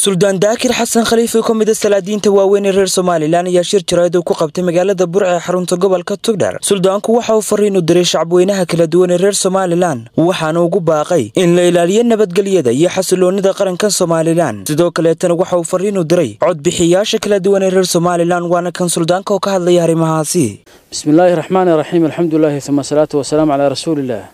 suldaan daakir xasan khaliif oo ka mid a salaadiinta waaweyn ee reer somalilan ayaa shir jarayd uu ku qabtay magaalada burca ee xarunta gobolka tugdhar suldaanku waxa uu fariin u diray shacabweynaha kala duwan ee reer somalilan waxaana ugu baaqay in la ilaaliyo nabadgelyada iyo xasiloonida qaranka somalilan sidoo kaleetana waxa uu fariin u diray codbixiyaasha kala duwan ee reer somalilan waana kan suldaanka oo ka hadlaya arrimahaasi bismillaahi raxmaani raxiim alxamdulilaahi uma asalaatu wasalaamu calaa rasuulillaah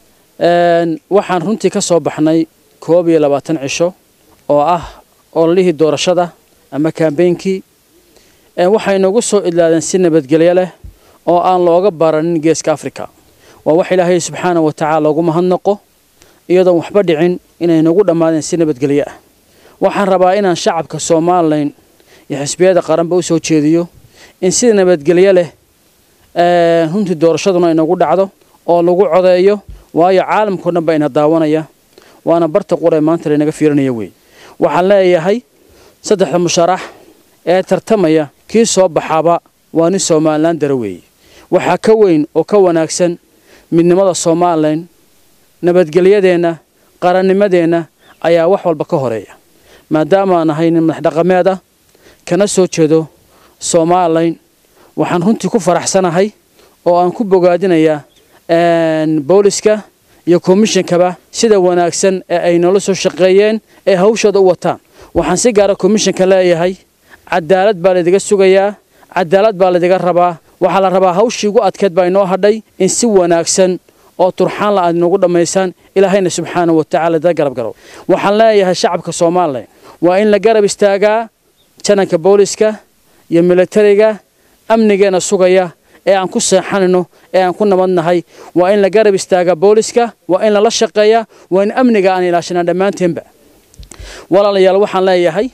waxaan runtii ka soo baxnay koob iyo labaatan cisho oo ah ololihii doorashada ama kaambeynkii waxay nagu soo idlaadeen si nabadgelyo leh oo aan looga baranin geeska afrika waa wax ilaahay subxaana wa tacaala loogu mahadnaqo iyadoon waxba dhicin inay nagu dhammaadeen si nabadgelyo ah waxaan rabaa inaan shacabka somalilan iyo xisbiyada qaranba u soo jeediyo in si nabadgelyo leh runtii doorashaduna inagu dhacdo oo lagu codeeyo waayo caalamkao dhan baa ina daawanaya waana barta qura maanta laynaga fiirinaya wey waxaan leeyahay saddexda musharax ee tartamaya kii soo baxaaba waa nin somalilan dara weeye waxaa ka weyn oo ka wanaagsan midnimada somalilan nabadgelyadeenna qarannimadeenna ayaa wax walba ka horeeya maadaamaan ahay nin madax dhaqameed ah kana soo jeedo somalilan waxaan runtii ku faraxsanahay oo aan ku bogaadinayaa booliska iyo komishinkaba sida wanaagsan ee ay noola soo shaqeeyeen ee hawshooda u wataan waxaan si gaara komishinka leeyahay cadaalad baa laydiga sugayaa cadaalad baa laydiga rabaa waxaa la rabaa hawshii ugu adkeed baa inoo hadhay in si wanaagsan oo turxaan la aad inoogu dhammaysaan ilaahayna subxaana wa tacala da garab garow waxaan leeyahay shacabka somalilan waa in la garab istaagaa jananka booliska iyo militariga amnigeena sugaya ee aan ku seexanayno ee aan ku nabadnahay waa in la garab istaagaa booliska waa in lala shaqeeyaa waa in amniga aan ilaashanaa dhammaanteenba walaalayaal waxaan leeyahay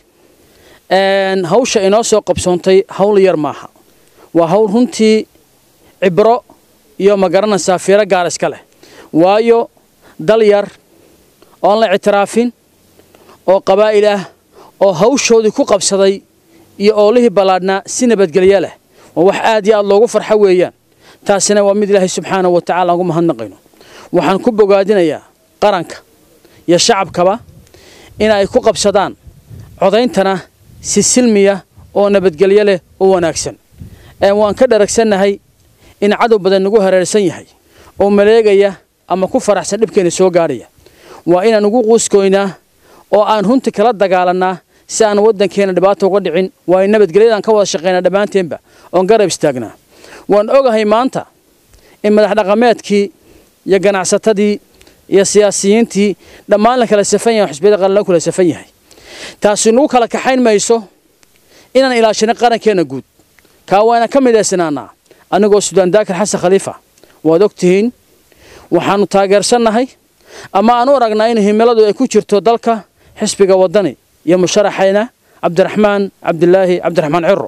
hawsha inoo soo qabsoontay hawl yar maaha waa hawl runtii cibro iyo magaranaysaa fiiro gaar iska leh waayo dal yar oon la ictiraafin oo qabaa'il ah oo hawshoodii ku qabsaday iyo oolihii ballaadhnaa si nabadgelyo leh waa wax aad iyo aad loogu farxo weeyaan taasina waa mid ilaahay subxaana wa tacala aan ugu mahadnaqayno waxaan ku bogaadinayaa qaranka iyo shacabkaba in ay ku qabsadaan codayntana si silmiya oo nabadgelyo leh oo wanaagsan waan ka dharagsannahay in cadow badan nagu hareersan yahay oo maleegaya ama ku faraxsan dhibkeena soo gaadhaya waa inaan ugu quuskoynaa oo aan runtii kala dagaalannaa si aan waddankeena dhibaato uga dhicin waa in nabadgelyadaan ka wada shaqaynaa dhammaanteenba oon garab istaagnaa waan ogahay maanta in madax dhaqameedkii iyo ganacsatadii iyo siyaasiyiintii dhammaan la kala safan yahay xusbiyada qaran la kala safan yahay taasi nagu kala kaxayn mayso inaan ilaashanin qarankeenna guud kaa waa inaan ka midaysanaanaa anigoo suldaan daakir xasan khaliifa waad og tihiin waxaannu taageersannahay ama aan u aragnaa in himiladu ay ku jirto dalka xisbiga waddani iyo musharaxayna cabdiraxmaan cabdilaahi cabdiraxmaan ciro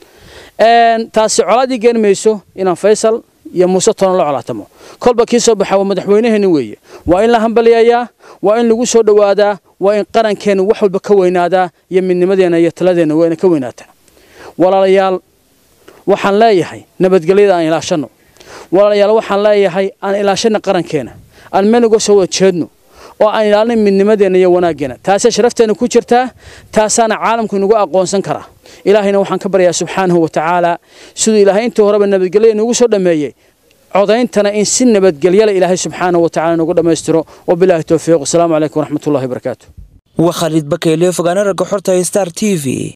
taasi colaadii geen mayso inaan faysal iyo muuse toona la colaatamo kolba kii soo baxa waa madaxweynaheeni weeye waa in la hambaliyayaa waa in lagu soo dhowaadaa waa in qarankeenna wax walba ka weynaadaa iyo midnimadeenna iyo taladeenna waa ina ka weynaataa walaalayaal waxaan leeyahay nabadgelyada aan ilaashanno walaalayaal waxaan leeyahay aan ilaashanna qarankeena aan meel uga soo wada jeedno oo aan ilaalin midnimadeenna iyo wanaaggeena taasee sharafteenna ku jirtaa taasaana caalamku inagu aqoonsan karaa ilaahayna waxaan ka baryayaa subxaanahu wa tacaala siduu ilaahay intii horeba nabadgelya inugu soo dhammeeyey codayntana in si nabadgelyala ilaahay subxaanahu wa tacala inugu dhammaystiro wabilaahi towfiiq wasalaamu calaykum waraxmatullahi wabarakaatu waa khaalid bakeyle fogaana ragga xorta star t v